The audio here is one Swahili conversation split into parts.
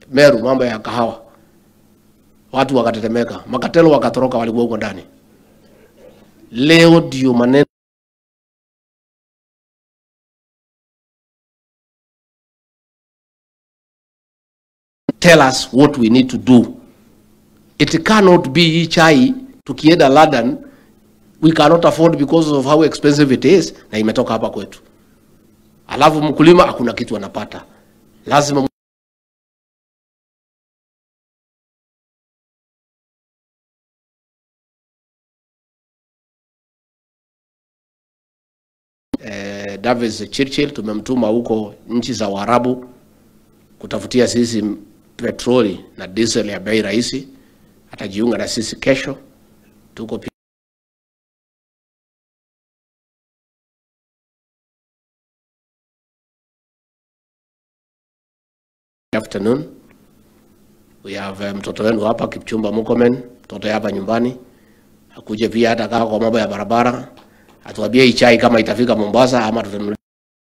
Meru, mambo ya kahawa, watu wakatetemeka, makatelo wakatoroka, walikuwa huko ndani. Leo ndio maneno tell us what we need to do. It cannot be hii chai tukienda London we cannot afford because of how expensive it is, na imetoka hapa kwetu, alafu mkulima hakuna kitu anapata. Lazima eh, Davis Churchill tumemtuma huko nchi za Waarabu kutafutia sisi petroli na diesel ya bei rahisi. Atajiunga na sisi kesho. Tuko pi- afternoon we have uh, mtoto wenu hapa Kipchumba Murkomen, mtoto hapa nyumbani, akuje pia hata kama kwa mambo ya barabara, atuambie hii chai kama itafika Mombasa ama tutanunua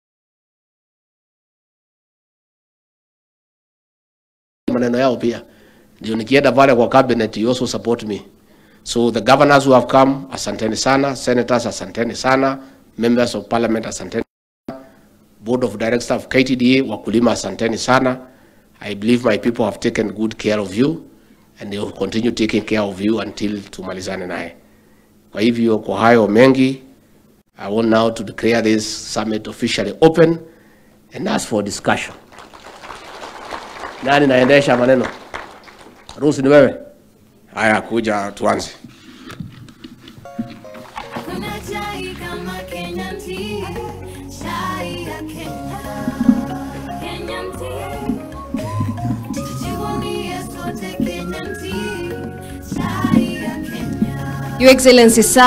maneno yao pia, ndio nikienda pale kwa cabinet you also support me. So the governors who have come, asanteni sana, senators asanteni sana, members of parliament asanteni, board of directors of KTDA, wakulima asanteni sana. I believe my people have taken good care of you and they will continue taking care of you until tumalizane naye. Kwa hivyo kwa hayo mengi, I want now to declare this summit officially open and ask for discussion. Nani naendesha maneno? Rusi ni wewe? Haya, kuja tuanze. Kuna chai kama Kenyan tea, chai ya Kenya. Kenyan tea. Tujivunie sote Kenyan tea, chai ya Kenya. Your Excellency, sir.